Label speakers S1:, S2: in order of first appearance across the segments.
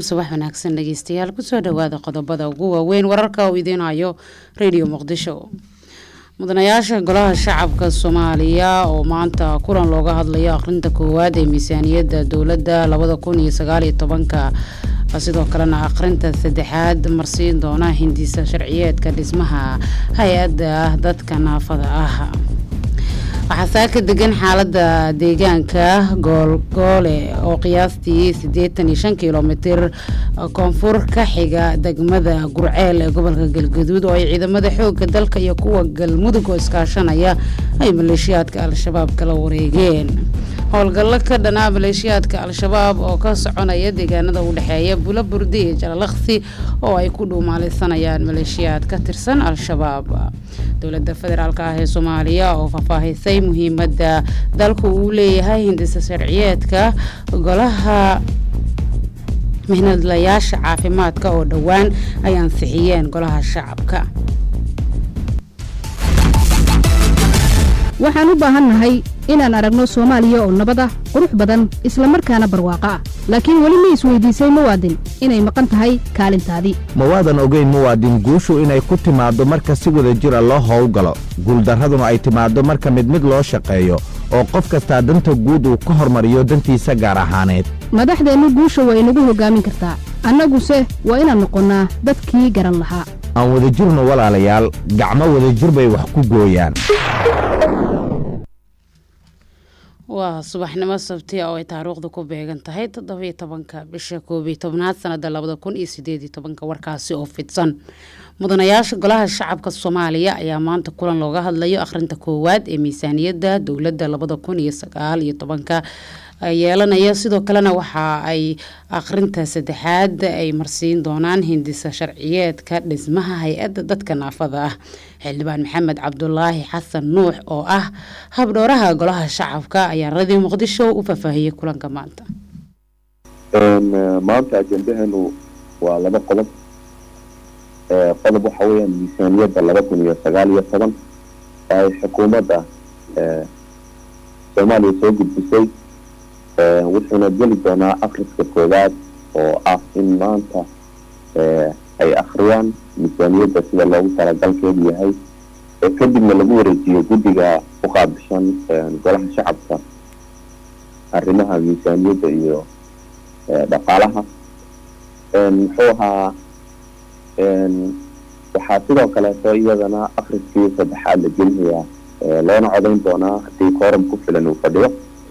S1: subax wanaagsan dhegeystayaal kusoo dhawaada qodobada ugu waaweyn wararka uu idiinayo radio muqdisho mudanayaasha golaha shacabka soomaaliya oo maanta kulan looga hadlayo akhrinta koowaad ee miisaaniyadda dowladda labada kun iyo sagaaliyo tobanka sidoo kalena akhrinta saddexaad marsiin doona hindisa sharciyeedka dhismaha hay-adda dadka naafada ah waxaa saaka degan xaalada deegaanka goolgoole oo qiyaastii siddeetan iyo shan kilomitir koonfur ka xiga degmada gurceel ee gobolka galgaduud oo ay ciidamada xooga dalka iyo kuwa galmudug oo iskaashanaya ay maleeshiyaadka al-shabaab kala wareegeen howlgallo ka dhanaa maleeshiyaadka al-shabaab oo ka soconaya deegaanada u dhexeeya bula burdi iyo jalalaqsi oo ay ku dhuumaalaysanayaan maleeshiyaad ka tirsan al-shabaab dowladda federaalk ah ee soomaaliya oo faahfaahisay muhiimadda dalku uu leeyahay hindisa sharciyeedka golaha mihnadlayaasha caafimaadka oo dhowaan ay ansixiyeen golaha shacabka
S2: waxaan u baahannahay inaan aragno soomaaliya oo nabad ah qurux badan isla markaana barwaaqo ah laakiin weli ma isweydiisay muwaadin inay maqan tahay kaalintaadii
S3: ma waadan ogeyn muwaadin guushu inay ku timaaddo marka si wada jira loo howlgalo guuldarraduna ay timaaddo marka mid mid loo shaqeeyo oo qof kastaa danta guud uu ka hormariyo dantiisa gaar ahaaneed
S2: madaxdeennu guusha waa inagu hoggaamin kartaa annaguse waa inaan noqonnaa dadkii garan lahaa
S3: aan wadajirno walaalayaal gacmo wadajir bay wax ku gooyaan
S1: waa subaxnimo sabti oo ay taariikhdu ku beegan tahay toddobiyo tobanka bisha koobiyo tobnaad sanada labada kun iyo sideed iyo tobanka warkaasi oo fidsan mudanayaasha golaha shacabka soomaaliya ayaa maanta kulan looga hadlayo akhrinta koowaad ee miisaaniyadda dowladda labada kun iyo sagaal iyo tobanka yeelanaya sidoo kalena waxa ay akhrinta saddexaad ay marsiin doonaan hindisa sharciyeedka dhismaha hay-adda dadka naafada ah xildhibaan maxamed cabdulaahi xasan nuux oo ah habdhooraha golaha shacabka ayaa radio muqdisho u faahfaahiyey kulanka maanta
S4: maanta ajendaheenu waa laba qodob qodob waxa weeyaan miisaaniyadda laba kun iyo sagaal iyo toban oo ay xukuumadda soomaaliya soo gudbisay wuxuuna geli doonaa akriska koowaad oo ah in maanta ay akhriyaan miisaaniyadda sida loogu talagalkeedu yahay oo kadibna lagu wareejiyo guddiga u qaabishan golaha shacabka arrimaha miisaaniyadda iyo dhaqaalaha muxuu ahaa waxaa sidoo kaleeto iyadana akriskii saddexaad la gelinayaa loona codayn doonaa haddii kooram ku filan uu fadhiyo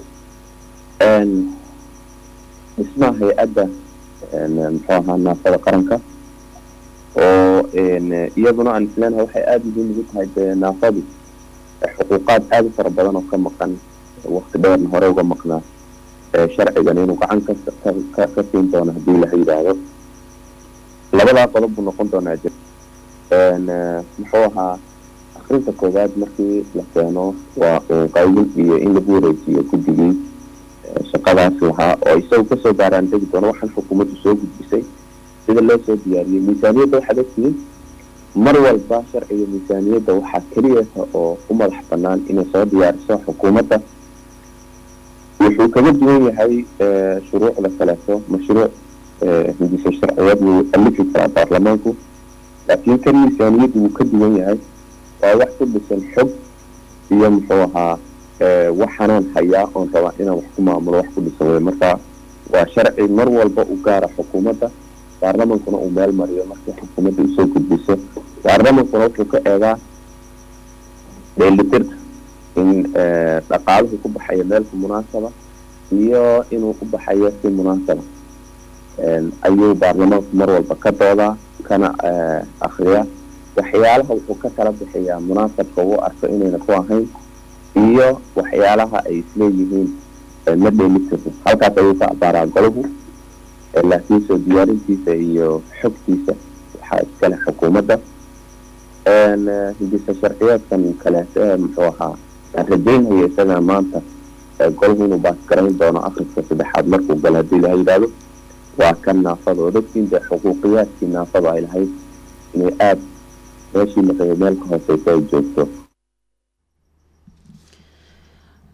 S4: dhismaha hay-adda muxuu ahaa naafada qaranka oo iyaduna aan isleenahay waxay aada muhiim ugu tahay dee naafadu xuquuqaad aada u fara badan oo ka maqan wakti dheerna hore uga maqnaa sharcigan inuu gacan ka ka siin doono haddii la yidhaahdo labadaa qodob buu noqon doonaa jir muxuu ahaa akrinta koowaad markii la keeno waa qaybin iyo in lagu wareejiyo guddigii shaqadaas lahaa oo isagu kasoo gaaraan degi doono waxaan xukuumaddu soo gudbisay sida loo soo diyaariyey miisaaniyadda waxaad ogtihiin mar walba sharciga miisaaniyadda waxaa keliyata oo u madax banaan inay soo diyaariso xukuumadda wuxuu kaga duwan yahay shuruucda kaleeto mashruuc hindisa sharciyad wuu alifi karaa baarlamaanku laakiin kan miisaaniyaddu wuu ka duwan yahay waa wax ku dhisan xog iyo muxuu ahaa waxaanaan hayaa oon rabaa inaan wax ku maamulo wax ku dhisan wey marka waa sharci mar walba u gaara xukuumadda baarlamankuna uu meel mariyo markii xukuumadda usoo gudbiso baarlamankuna wuxuu ka eegaa dheelitirka in dhaqaaluhu ku baxayo meelka munaasaba iyo inuu u baxayo si munaasaba ayuu baarlamaanku mar walba ka doodaa kana akriyaa waxyaalaha wuxuu ka tala bixiyaa munaasabka uu arko inayna ku ahayn iyo waxyaalaha ay isleeyihiin ma dheelitirno halkaas ayuu ka abaaraa golahu laakiin soo diyaarintiisa iyo xogtiisa waxaa iskale xukuumadda hindisa sharciyeedkan kaleeto ee muxuu ahaa aan rajaynaya isaga maanta golahu inuu baasgarayn doono akriska saddexaad markuu galo haddii laha yidhaahdo waa kan naafada oo dadkiin dee xuquuqiyaadkii naafada ay lahayd inay aada meeshii la rabay meel ka hooseysa ay joogto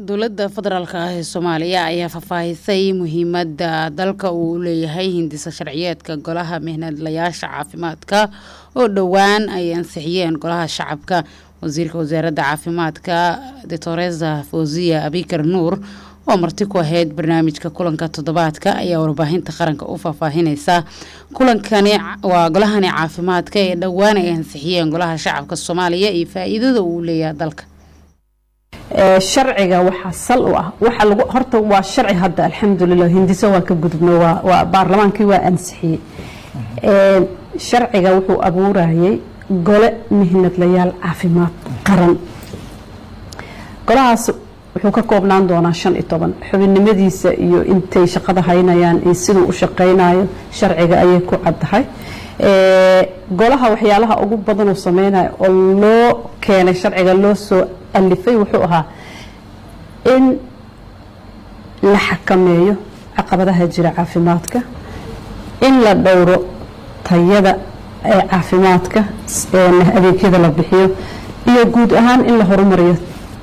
S1: dowladda federaalk ah ee soomaaliya ayaa faahfaahisay muhiimadda dalka uu leeyahay hindisa sharciyeedka golaha mihnadlayaasha caafimaadka oo dhowaan ay ansixiyeen golaha shacabka wasiirka wasaaradda caafimaadka doctoresa fawziya abikar nuur oo marti ku ahayd barnaamijka kulanka toddobaadka ayaa warbaahinta qaranka u faahfaahineysa kulankani waa golahani caafimaadka ee dhowaan ay ansixiyeen golaha shacabka soomaaliya iyo faa-iidada uu leeyahay dalka
S5: sharciga waxaa sal u ah waxa lagu horta waa sharci hadda alxamdulilah hindiso waa ka gudubno waa waa baarlamaankii waa ansixiyey sharciga wuxuu abuurayay gole mihnadlayaal caafimaad qaran golahaas wuxuu ka koobnaan doonaa shan iyo toban xubinnimadiisa iyo intay shaqada haynayaan iyo siduu u shaqaynayo sharciga ayay ku caddahay golaha waxyaalaha ugu badan uu sameynayo oo loo keenay sharciga loo soo alifay wuxuu ahaa in la xakameeyo caqabadaha jira caafimaadka in la dhowro tayada ee caafimaadka adeegyada la bixiyo iyo guud ahaan in la horumariyo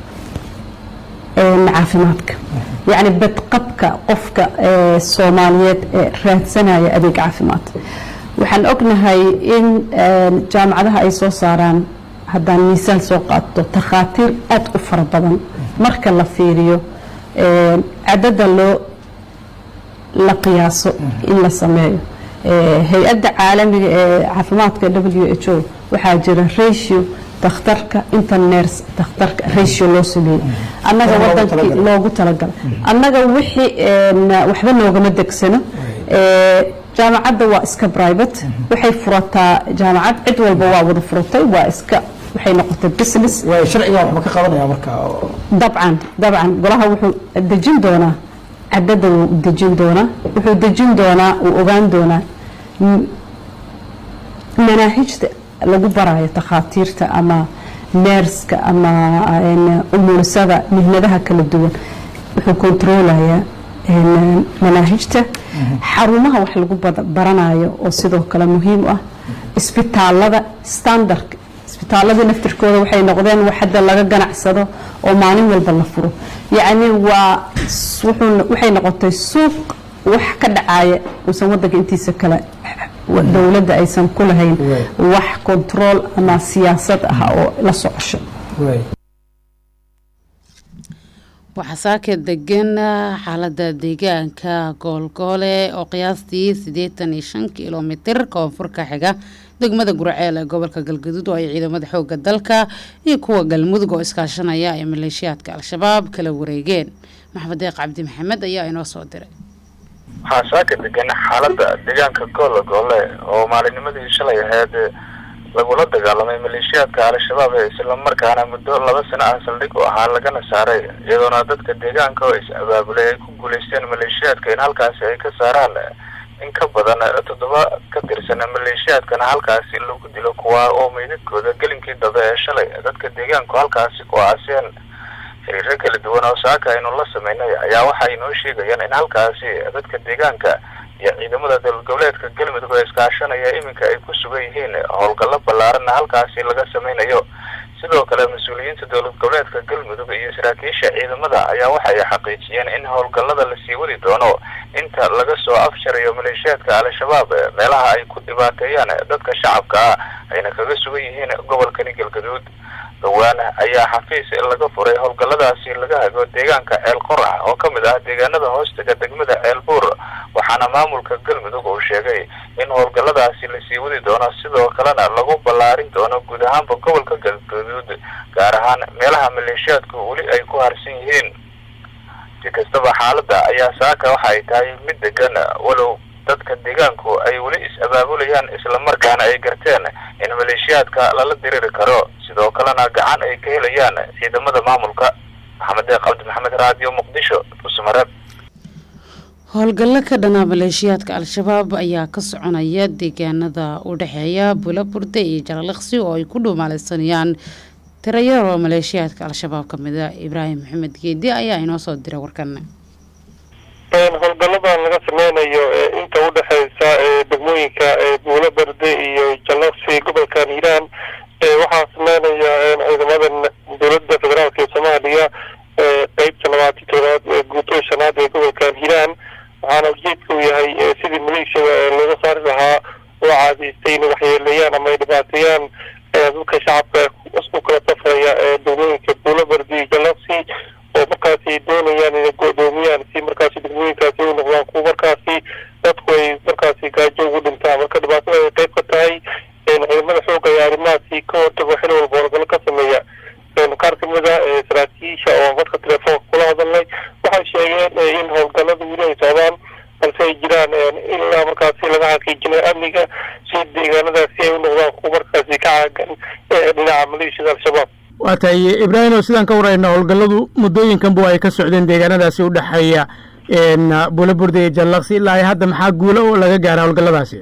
S5: caafimaadka yacni badqabka qofka soomaaliyeed ee raadsanaya adeeg caafimaad waxaan ognahay in jaamacadaha ay soo saaraan haddaan miisaal soo qaato takhaatiir aada u fara badan marka la fiiriyo cadada loo la qiyaaso in la sameeyo hay-adda caalamiga ee caafimaadka w h o waxaa jira ratio dakhtarka interners dakhtarka ratio loo sameeyey annaga wadankii loogu talagalay annaga wixii waxba noogama degsano jaamacadda waa iska private waxay furataa jaamacad cid walba waa wada furatay waa iska waxay noqotay business
S6: sharciga waxba ka qabanaya marka
S5: dabcan dabcan golaha wuxuu dejin doonaa cadada wuu dejin doonaa wuxuu dejin doonaa uu ogaan doonaa manaahijta lagu barayo takhaatiirta ama neerska ama umulisada mihnadaha kala duwan wuxuu kontroolayaa manaahijta xarumaha wax lagu baranayo oo sidoo kale muhiim u ah isbitaalada standardka isbitaaladii naftirkooda waxay noqdeen wax hadda laga ganacsado oo maalin walba la furo yacni waa waxay noqotay suuq wax ka dhacaya uusan wadanka intiisa kale dowladda aysan ku lahayn wax control ama siyaasad ah oo la socosho
S1: waxaa saaka degan xaalada deegaanka goolgoole oo qiyaastii siddeetan iyo shan kilomitir koonfurka xiga degmada guraceel ee gobolka galgaduud oo ay ciidamada xooga dalka iyo kuwa galmudug oo iskaashanaya ay maleeshiyaadka al-shabaab kala wareegeen maxamed deeq cabdi maxamed ayaa inoo soo diray
S7: waxaa saaka degan xaalada deegaanka goolagoole oo maalinimadii shalay ahayd lagula dagaalamay maleeshiyaadka al-shabaab ee islamarkaana muddo laba sano ah saldhig u ahaa lagana saaray iyadoona dadka deegaanka oo is-abaabulay ay ku guuleysteen maleeshiyaadka in halkaasi ay ka saaraan in ka badan toddoba ka tirsan maleeshiyaadkana halkaasi lagu dilo kuwa oo meydadkooda gelinkii dambe ee shalay dadka deegaanku halkaasi ku aaseen xiriiro kala duwan oo saaka aynu la sameynay ayaa waxay noo sheegayaan in halkaasi dadka deegaanka iyo ciidamada dowlad goboleedka galmudug ee iskaashanaya iminka ay ku sugan yihiin howlgallo ballaaranna halkaasi laga sameynayo sidoo kale mas-uuliyiinta dowlad goboleedka galmudug iyo saraakiisha ciidamada ayaa waxay xaqiijiyeen in howlgallada lasii wadi doono inta laga soo afjarayo maleeshiyaadka al-shabaab meelaha ay ku dhibaateeyaan dadka shacabka ah ayna kaga sugan yihiin gobolkani galgaduud dhowaan ayaa xafiis laga furay howlgalladaasi laga hago deegaanka ceel qorax oo ka mid ah deegaanada hoostaga degmada ceel buur waxaana maamulka galmudug uu sheegay in howlgalladaasi lasii wadi doono sidoo kalena lagu ballaarin doono guud ahaanba gobolka galgaduud gaar ahaan meelaha maleeshiyaadku weli ay ku harsan yihiin si kastaba xaaladda ayaa saaka waxa ay tahay mid degan walow dadka deegaanku ay weli is-abaabulayaan islamarkaana ay garteen in maleeshiyaadka lala diriri karo sidoo kalena gacan ay ka helayaan ciidamada maamulka maxamed deeq cabdi maxamed raadiyo muqdisho dhuusamareeb
S1: howlgallo ka dhanaa maleeshiyaadka al-shabaab ayaa ka soconaya deegaanada u dhexeeya bulaburde iyo jalaliqsi oo ay ku dhuumaaleysanayaan tirayaro maleeshiyaadka al-shabaab ka mida ibraahim maxamed geedi ayaa inoo soo diray warkan
S8: howlgalladan laga sameynayo inta udhexeysa degmooyinka buulo berde iyo jalaqsi gobolka hiiraan waxaa sameynaya ciidamadan dowladda federaalk ee soomaaliya qeybta saari lahaa oo caadaystay inay waxyeeleeyaan ama ay dhibaateeyaan dadka shacabka u kala safraya degmooyinka buulabardi iyo jalaqsi oo markaasi doonayaan inay go-doomiyaan si markaasi degmooyinkaasi u noqdaan kuwa markaasi dadku ay markaasi gaajo ugu dhintaan marka dhibaatada ay qayb ka tahay ciidamada xooga iyo arrimahaasi ka hortago xil walba howlgallo ka sameeya qaar kamid a saraakiisha oo marka telefoonka kula hadalnay waxay sheegeen in howlgallada weli ay socdaan balse ay jiraan ilaa markaasi laga xaqiijinayo amniga si deegaanadaasi ay u noqdaan kuwa markaasi ka caagan dhinaca maleeshiyada al-shabaab
S6: waa tahay ibraahimo sidaan ka warayna howlgalladu muddooyinkanbu ay ka socdeen deegaanadaasi u dhexeeya buulaburda iyo jallaqsi ilaa hadda maxaa guulo oo laga gaara howlgalladaasi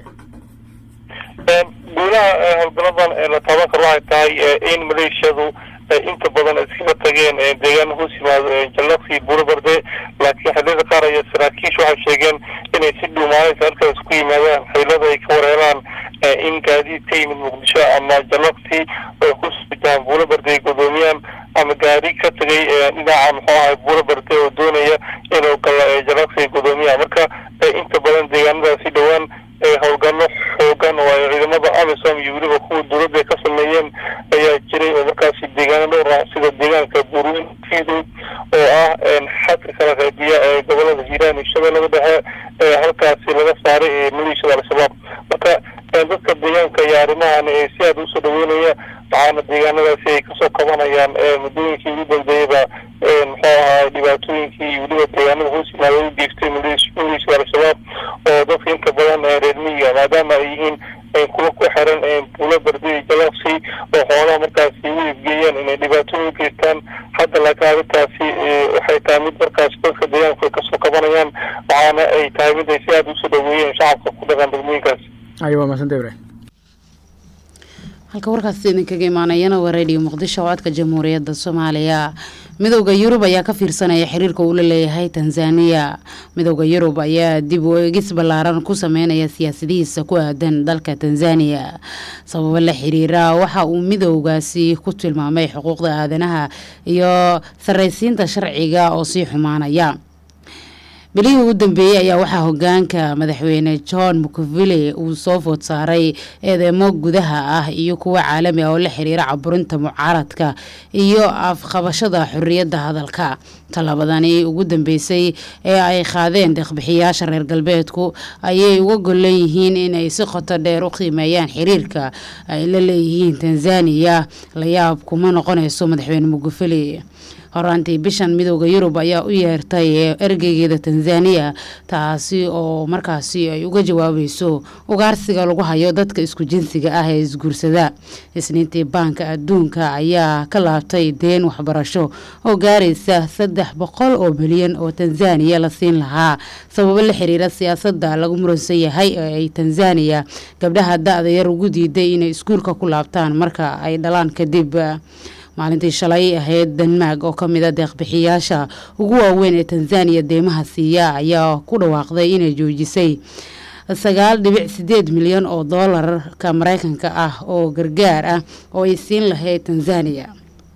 S8: guulaha howlgalladan la taaban karo waxay tahay in maleeshiyadu inta badan iskaga tageen deegaana hoos yimaado jallaqsi buulabarde laakiin xilliyada qaar ayaa saraakiishu waxay sheegeen inay si dhuumaanaysa halkaas ku yimaadaan xaylada ay ka wareeraan in gaadiid ka yimid muqdisho ama jallaqsi ay ku sujaan buulabarde ay godoomiyaan ama gaari ka tagay dhinaca muxuu ahay buulabarde oo doonaya inuu galo jallaqsi ay godoomiyaan marka inta badan deegaanadaasi dhowaan howlgallo xoogan oo ay ciidamada amisom iyo weliba kuwa dowladda ka sameeyeen ayaa jiray oo markaasi deegaano dhowr ah sida deegaanka buurweyn fiidow oo ah xadka kala qaybiya ee gobolada hiiraan iyo shabeellada dhexe ee halkaasi laga saaray maleeshiyada al-shabaab marka dadka deegaanka iyo arrimahan si aada usoo dhaweynaya waxaana deegaanadaasi ay kasoo kabanayaan muddooyinkii ugu dambeeyaba muxuu ahaa dhibaatooyinkii iyo weliba deegaanada hoos yimaada u geystay maleeshiyada al-shabaab oo dadka inta badan reer miyiga maadaama ay yihiin kuwa ku xiran buulo bardi iyo jalaqsi oo xoolaha markaasi u iibgeeyaan inay dhibaatooyin u geystaan hadda laakiin arrintaasi waxay tahay mid markaasi dadka deegaanku ay kasoo kabanayaan waxaana ay tahay mid ay si aada usoo dhaweeyeen shacabka ku dhaqan degmooyinkaasi
S6: ayo waa mahadsantahay ibrahim
S1: halka warkaasi idinkaga imaanayana waa radio muqdisho oo codka jamhuuriyadda soomaaliya midowda yurub ayaa ka fiirsanaya xiriirka uu la leeyahay tanzaniya midowda yurub ayaa dib u eegis ballaaran ku sameynaya siyaasadihiisa ku aadan dalka tanzaniya sababo la xiriira waxa uu midowgaasi ku tilmaamay xuquuqda aadanaha iyo sarraysiinta sharciga oo sii xumaanaya bilihii ugu dambeeyey ayaa waxaa hogaanka madaxweyne john mukavile uu soo food saaray eedeymo gudaha ah iyo kuwa caalami ah oo la xiriira caburinta mucaaradka iyo afqabashada xorriyadda hadalka tallaabadani ugu dambeysay ee ay qaadeen deeqbixiyaasha reer galbeedku ayay uga gollan yihiin inay si qoto dheer u qiimeeyaan xiriirka ay la leeyihiin tanzaniya layaab kuma noqonayso madaxweyne mukavile horaantii bishan midooda yurub ayaa u yeertay ergeygeeda tanzaniya taasi oo markaasi ay uga jawaabayso ugaarsiga lagu hayo dadka isku jinsiga ah ee isguursada isniintii baanka adduunka ayaa ka laabtay deen waxbarasho oo gaaraysa saddex boqol oo bilyan oo tanzaniya la siin lahaa sababo la xiriira siyaasada lagu muransan yahay ee ay tanzaniya gabdhaha da-da yar ugu diiday inay iskuulka ku laabtaan marka ay dhalaan kadib maalintii shalay ahayd denmark oo kamid a deeqbixiyaasha ugu waaweyn ee tanzaniya deymaha siiya ayaa ku dhawaaqday inay joojisay sagaal dhibic sideed milyan oo doolarka mareykanka ah oo gargaar ah oo ay siin lahayd tanzaniya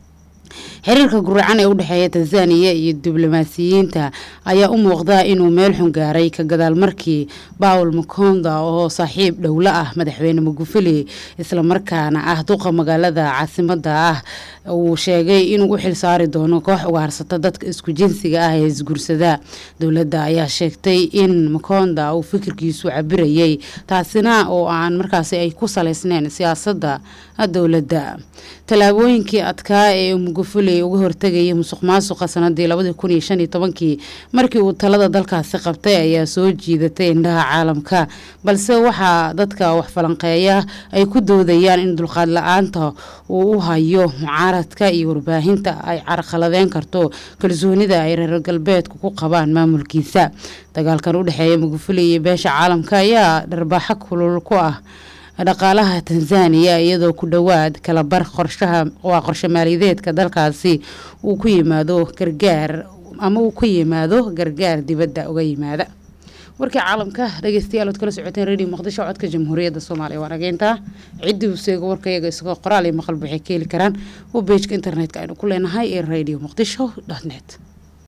S1: xiriirka guracan ee u dhexeeya tanzaniya iyo diblomaasiyiinta ayaa u muuqda inuu meel xun gaaray ka gadaal markii bawl makonda oo saaxiib dhowla ah madaxweyne mugufili islamarkaana ah duqa magaalada caasimada ah uu sheegay inuu u xilsaari doono koox ugaarsata dadka isku jinsiga ah ee isguursada dowladda ayaa sheegtay in makonda uu fikirkiisu cabirayay taasina oo aan markaasi ay ku saleysneyn siyaasada dowladda tallaabooyinkii adkaa ee mugufuli uga hortegayay musuq maasuqa sanadii labadii kun iyo shan iyo tobankii markii uu talada dalkaasi qabtay ayaa soo jiidatay indhaha caalamka balse waxaa dadka wax falanqeeya ay ku doodayaan in dulqaad la-aanta uu u hayo mucaaradka iyo warbaahinta ay carqaladeen karto kalsoonida ay reer galbeedku ku qabaan maamulkiisa dagaalkan u dhexeeya mugufuli iyo beesha caalamka ayaa dharbaaxo kulul ku ah dhaqaalaha tanzaniya iyadoo ku dhowaad kalabar qorshaha waa qorshe maaliyadeedka dalkaasi uu ku yimaado gargaar ama uu ku yimaado gargaar dibadda uga yimaada warkii caalamka dhegeystayaal ood kala socoteen radio muqdisho codka jamhuuriyadda soomaaliya waa dhageyntaa ciddii uu seego warkayaga isagoo qoraal iyo maqalba waxay ka heli karaan oo beejka internetka aynu ku leenahay ee radio muqdisho dot net